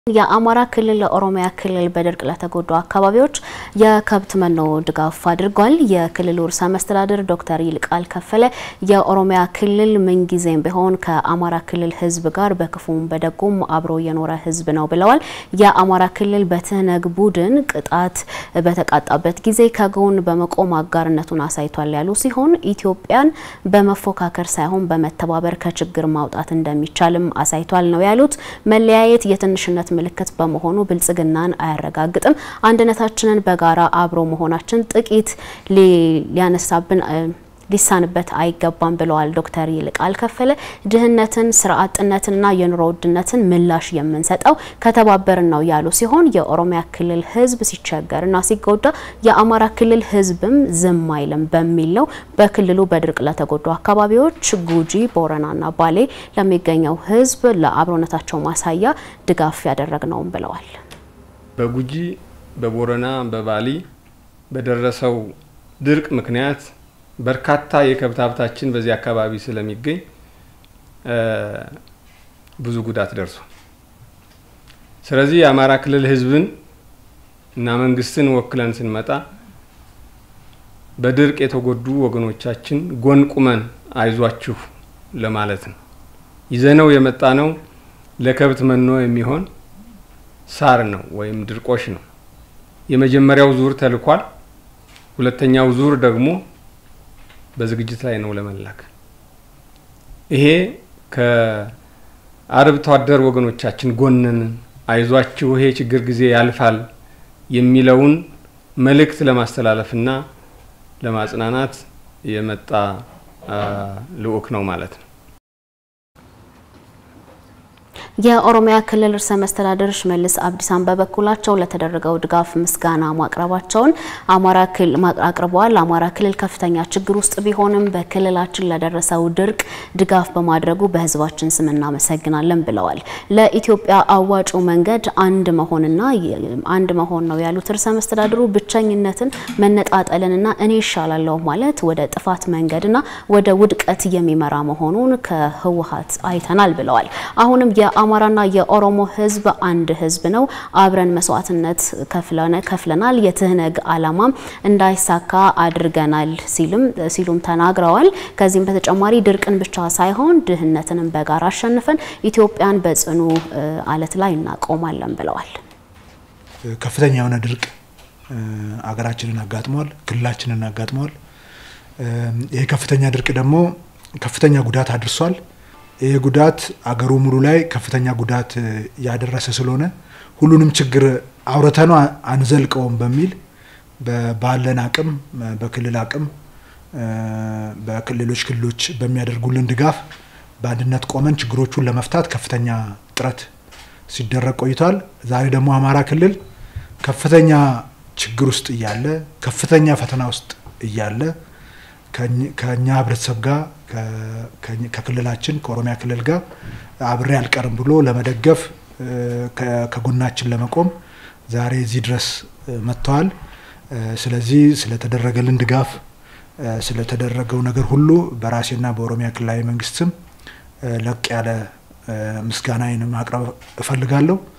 የአማራ ክልል ለኦሮሚያ ክልል በድርቅ ለተጎዱ አካባቢዎች የከብት መኖ ድጋፍ አድርጓል። የክልሉ ርዕሰ መስተዳድር ዶክተር ይልቃል ከፈለ የኦሮሚያ ክልል ምንጊዜም ቢሆን ከአማራ ክልል ሕዝብ ጋር በክፉም በደጉም አብሮ የኖረ ሕዝብ ነው ብለዋል። የአማራ ክልል በትህነግ ቡድን ቅጣት በተቃጣበት ጊዜ ከጎን በመቆም አጋርነቱን አሳይቷል ያሉ ሲሆን ኢትዮጵያን በመፎካከር ሳይሆን በመተባበር ከችግር ማውጣት እንደሚቻልም አሳይቷል ነው ያሉት። መለያየት የትንሽነት ምልክት በመሆኑ ብልጽግናን አያረጋግጥም። አንድነታችንን በጋራ አብሮ መሆናችን ጥቂት ሊያነሳብን ሊሳንበት አይገባም ብለዋል ዶክተር ይልቃል ከፈለ። ድህነትን፣ ስራ አጥነትንና የኑሮ ውድነትን ምላሽ የምንሰጠው ከተባበርን ነው ያሉ ሲሆን የኦሮሚያ ክልል ህዝብ ሲቸገርና ሲጎዳ የአማራ ክልል ህዝብም ዝም አይልም በሚል ነው በክልሉ በድርቅ ለተጎዱ አካባቢዎች ጉጂ፣ ቦረናና ባሌ ለሚገኘው ህዝብ ለአብሮነታቸው ማሳያ ድጋፍ ያደረግነውም ብለዋል። በጉጂ በቦረና በባሊ በደረሰው ድርቅ ምክንያት በርካታ የከብት ሀብታችን በዚህ አካባቢ ስለሚገኝ ብዙ ጉዳት ደርሷል። ስለዚህ የአማራ ክልል ህዝብን እና መንግስትን ወክለን ስንመጣ በድርቅ የተጎዱ ወገኖቻችን ጎን ቁመን አይዟችሁ ለማለት ነው። ይዘነው የመጣ ነው ለከብት መኖ የሚሆን ሳር ነው ወይም ድርቆሽ ነው። የመጀመሪያው ዙር ተልኳል። ሁለተኛው ዙር ደግሞ በዝግጅት ላይ ነው ለመላክ። ይሄ ከአርብቶ አደር ወገኖቻችን ጎንን አይዟችሁ፣ ይሄ ችግር ጊዜ ያልፋል የሚለውን መልእክት ለማስተላለፍና ለማጽናናት የመጣ ልዑክ ነው ማለት ነው። የኦሮሚያ ክልል ርዕሰ መስተዳድር ሽመልስ አብዲሳን በበኩላቸው ለተደረገው ድጋፍ ምስጋና ማቅረባቸውን አማራ ክልል አቅርበዋል። አማራ ክልል ከፍተኛ ችግር ውስጥ ቢሆንም በክልላችን ለደረሰው ድርቅ ድጋፍ በማድረጉ በሕዝባችን ስም እናመሰግናለን ብለዋል። ለኢትዮጵያ አዋጩ መንገድ አንድ መሆንና አንድ መሆን ነው ያሉት ርዕሰ መስተዳድሩ ብቸኝነትን፣ መነጣጠልንና እኔ ይሻላለሁ ማለት ወደ ጥፋት መንገድና ወደ ውድቀት የሚመራ መሆኑን ከህወሓት አይተናል ብለዋል። አሁንም የአማራና የኦሮሞ ህዝብ አንድ ህዝብ ነው። አብረን መስዋዕትነት ከፍለናል። የትህነግ ዓላማም እንዳይሳካ አድርገናል ሲልም ሲሉም ተናግረዋል። ከዚህም በተጨማሪ ድርቅን ብቻ ሳይሆን ድህነትንም በጋራ አሸንፈን ኢትዮጵያን በጽኑ አለት ላይ እናቆማለን ብለዋል። ከፍተኛ የሆነ ድርቅ አገራችንን አጋጥሟል፣ ክልላችንን አጋጥሟል። ይህ ከፍተኛ ድርቅ ደግሞ ከፍተኛ ጉዳት አድርሷል። ይህ ጉዳት አገሩ ሙሉ ላይ ከፍተኛ ጉዳት ያደረሰ ስለሆነ ሁሉንም ችግር አውርተነው አንዘልቀውም በሚል ባለን አቅም በክልል አቅም በክልሎች ክልሎች በሚያደርጉልን ድጋፍ በአንድነት ቆመን ችግሮቹን ለመፍታት ከፍተኛ ጥረት ሲደረግ ቆይቷል። ዛሬ ደግሞ አማራ ክልል ከፍተኛ ችግር ውስጥ እያለ ከፍተኛ ፈተና ውስጥ እያለ ከኛ ህብረተሰብ ጋር ከክልላችን ከኦሮሚያ ክልል ጋር አብሬ አልቀርም ብሎ ለመደገፍ ከጎናችን ለመቆም ዛሬ እዚህ ድረስ መጥተዋል። ስለዚህ ስለተደረገልን ድጋፍ ስለተደረገው ነገር ሁሉ በራሴና በኦሮሚያ ክልላዊ መንግስት ስም ለቅ ያለ ምስጋናዬን ማቅረብ እፈልጋለሁ።